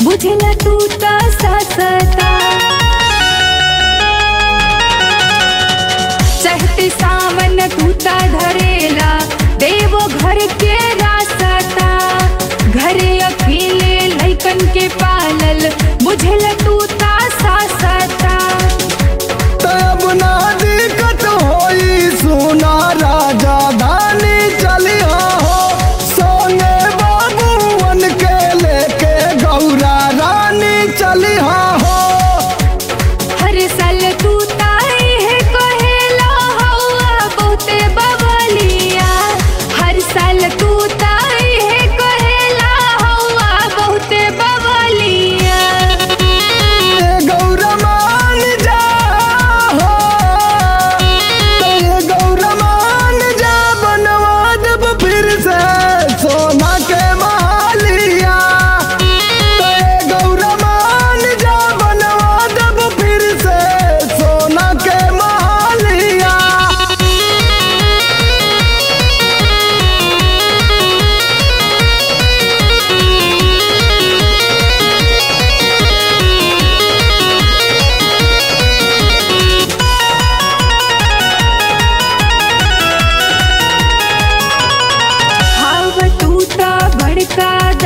बुझला तू त ससता चढ़ते सावन तू त धरेला देवो घर के रास्ता घरे अकेले लैकन के पालल बुझला तू त ससता तब ना दिक्कत होई सुना राजा धानी चलिया हो सोने बाबूवन के लेके गौरा रानी चलिया हो हर साल तू ताई है कहेला हौआ बहुते बबलिया हर साल तू ताई है कहेला हौआ बहुते बबलिया ए गौरा मान जा हो ए गौरा मान जा बनवा देब फिर से सोना के मालिया ए गौरा मान जा बनवा देब फिर से सोना के मालिया हाव तू त बड़का